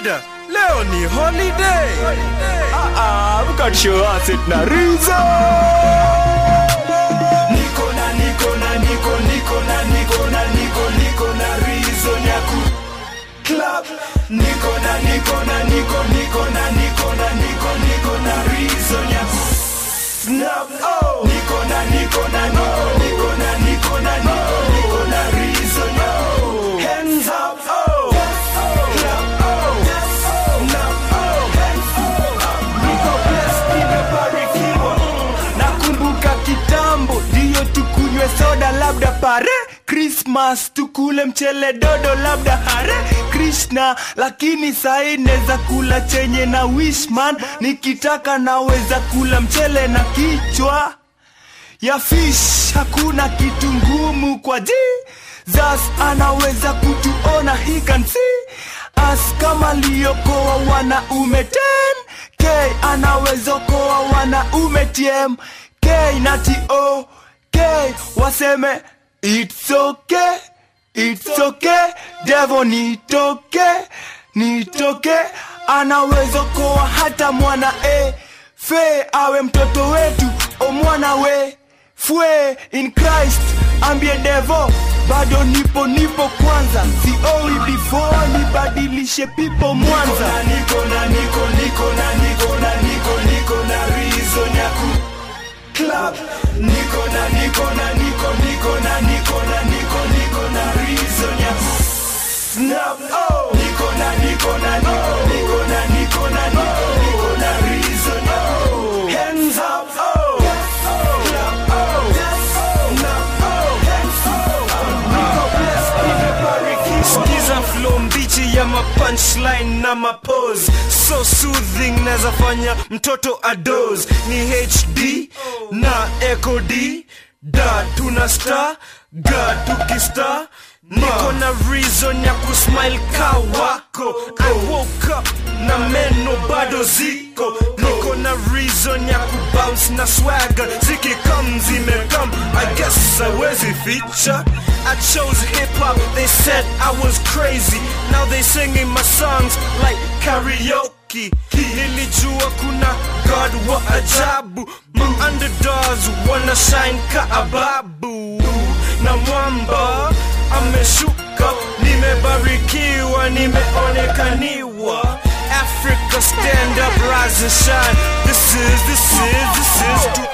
Buda, leo ni holiday. Ah, we got show us it na reason. niko na niko na niko niko na niko na niko niko na reason ya ku club niko na niko na niko niko na niko na niko niko na reason ya ku snap oh niko na niko na niko niko na niko na niko niko na reason ya hands up oh clap oh snap oh hands up niko blessed nimebarikiwa nakumbuka kitambo ndiyo tukunywe soda labda pare krismas tukule mchele dodo labda hare krishna lakini sai neza kula chenye na wishman nikitaka naweza kula mchele na kichwa ya fish hakuna kitu ngumu kwa ji zas anaweza kutuona he can see as kama liokoa wanaume 10 k anaweza koa wanaume tm k na to k waseme it's okay it's okay devo nitoke nitoke anaweza koa hata mwana e fe awe mtoto wetu o mwana we fue in christ ambie devo bado nipo nipo kwanza sioi before nibadilishe pipo mwanza niko na niko niko na niko na niko niko na reason ya ku club niko na niko na niko niko na niko na niko niko na reason ya ku snap oh niko na niko na niko niko na niko na niko niko na reason ya ku hands up oh clap oh snap oh hands up niko blessed nimebarikiwa Skiza flow mbichi ya mapunchline na mapose so soothing nazafanya mtoto ados ni hd na echo d da tuna star ga tukistar niko na reason ya kusmile ka wako i woke up na meno bado ziko niko na reason ya kubounce na swagger zikikam zimekam i guess awezi ficha I chose hip hop, they said I was crazy. Now they singing my songs like karaoke. Nilijua kuna God wa ajabu. My underdogs wanna shine ka ababu. Na mwamba ameshuka, nimebarikiwa, nimeonekaniwa. Africa stand up, rise and shine. This is, this is, this is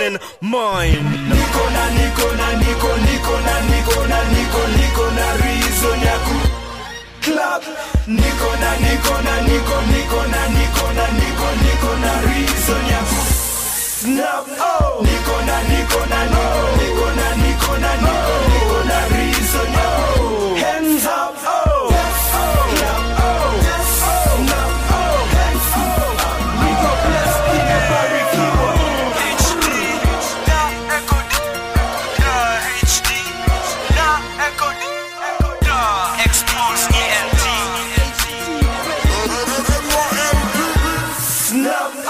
2009. niko na niko na niko niko na niko na niko niko na reason ya ku club niko na niko na niko niko na niko na niko niko na reason ya ku snap oh niko na niko na niko niko na niko na niko niko na reason ya ku hands up oh clap oh snap oh hands up niko blessed nimebarikiwa HD, na echo D, da HD, na echo D, da expose ENT. snap